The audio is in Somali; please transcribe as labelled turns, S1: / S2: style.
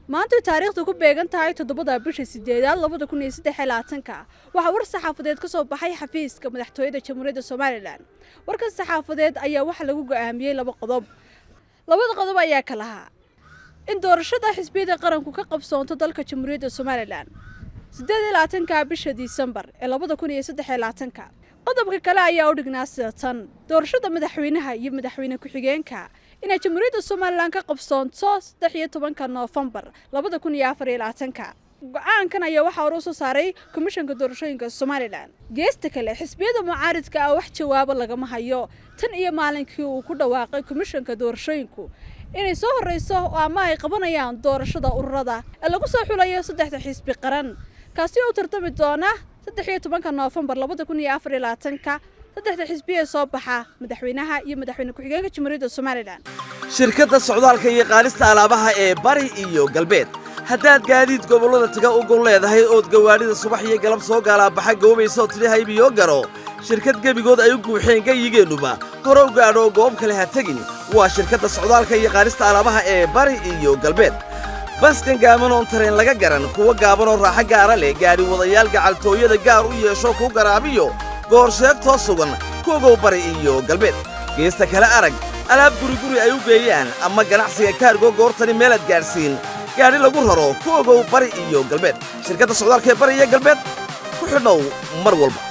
S1: maantay taariikhdu ku beegan tahay toddobada bisha sideedaad labada kun iyo saddex iyo labaatanka waxaa war saxaafadeed ka soo baxay xafiiska madaxtooyada jamhuuriyadda somalilan warkan saxaafadeed ayaa waxaa lagu go'aamiyey laba qodob labada qodob ayaa ka lahaa in doorashada xisbiyada qaranku ka qabsoonto dalka jamhuuriyadda somalilan siddeed iyo labaatanka bisha disembar ee labada kun iyo saddex iyo labaatanka qodobka kale ayaa u dhignaa sida tan doorashada madaxweynaha iyo madaxweyne ku-xigeenka inay jamhuuriyadda somalilan ka qabsoonto saddex iyo tobanka noofembar labada kun iyo afar iyo labaatanka go-aankan ayaa waxaa hore usoo saaray komishanka doorashooyinka somalilan geesta kale xisbiyada mucaaridka ah wax jawaabo lagama hayo tan iyo maalinkii uu ku dhawaaqay komishanka doorashooyinku inay soo horreyso ama ay qabanayaan doorashada ururada ee lagu soo xulayo saddexda xisbi qaran kaasi oo u tartami doona saddex iyo tobanka noofembar labada kun iyo afar iyo labaatanka saddexda xisbiya soo baxa madaxweynaha iyo madaxweyne ku-xigeenka jamhuuriyadda somalilan
S2: shirkadda socdaalka iyo qaadista alaabaha ee bari iyo galbeed haddaad gaadiid gobollada taga ugun leedahay ood gawaadhida subax iyo galab soo gaalaabaxa goobaysaoo tidhi haybiyo garo shirkad gebigood ay u guuxeen gayigeennuba hore u gaadho goob kale ha tegin waa shirkadda socdaalka iyo qaadista alaabaha ee bari iyo galbeed baskan gaabanoon tareen laga garan kuwa gaabanoo raaxo gaara leh gaadhi wadayaal gacaltooyada gaar u yeesho ku garaabiyo goor sheegtoo sugan kuogow bari iyo galbeed geesta kale arag alaab guriguri ay u geeyaan ama ganacsiga kaargo goortani meelaad gaadhsiin gaadhi lagu raro ku ogow bari iyo galbeed shirkadda socdaalka ee bari iyo galbeed ku xidhnow mar walba